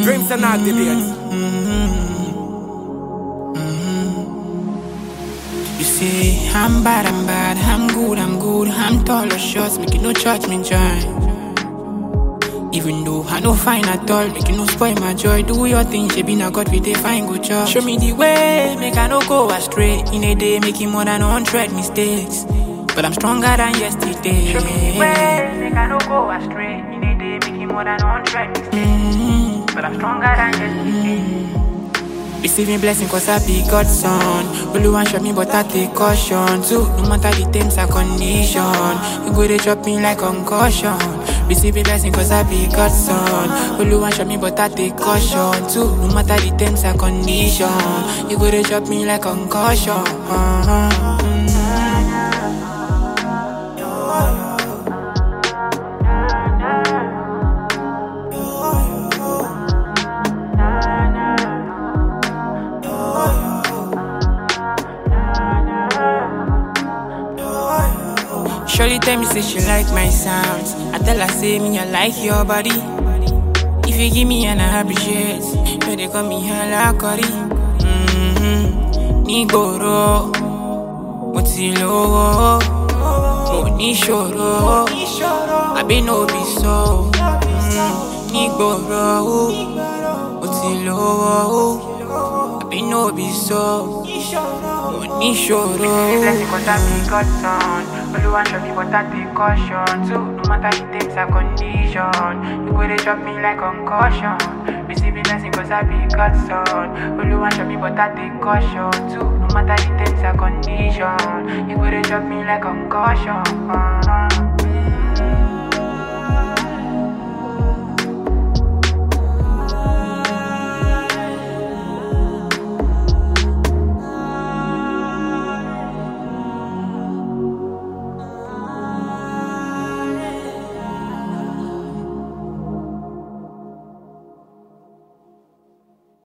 Dreams are not debates. You say, I'm bad, I'm bad, I'm good, I'm good, I'm tall or short, make you no judge me, join. Even though I no fine at all, make you no spoil my joy. Do your thing, she be not God, we dey find good job. Show me the way, make I no go astray. In a day, making more than 100 mistakes. But I'm stronger than yesterday. Show me the way, make I no go astray. In a day, making more than 100 mistakes. But I'm stronger than yesterday. Receiving blessing cause I be God's son Only one shot me but I take caution too No matter the terms and condition You go they drop me like concussion Receiving blessing cause I be God's son Only one shot me but I take caution too No matter the terms and condition You go they drop me like concussion uh-huh. Surely tell me say she like my sounds. I tell her say me I like your body. If you give me an I appreciate, no they call me hella curry. Mm-hmm. Nigoro, mo ti lówó, mo ní ṣòro, àbí no be so. Mm, Nígboro, mo ti lówó, àbí no be so. Mo ní ṣòro. Blessing cause I be God's son Only one shot me but I take caution too No matter the terms and condition You go they drop me like concussion Receiving blessing cause I be God's son Only one shot me but I take caution too No matter the terms and condition You go they drop me like concussion uh-huh.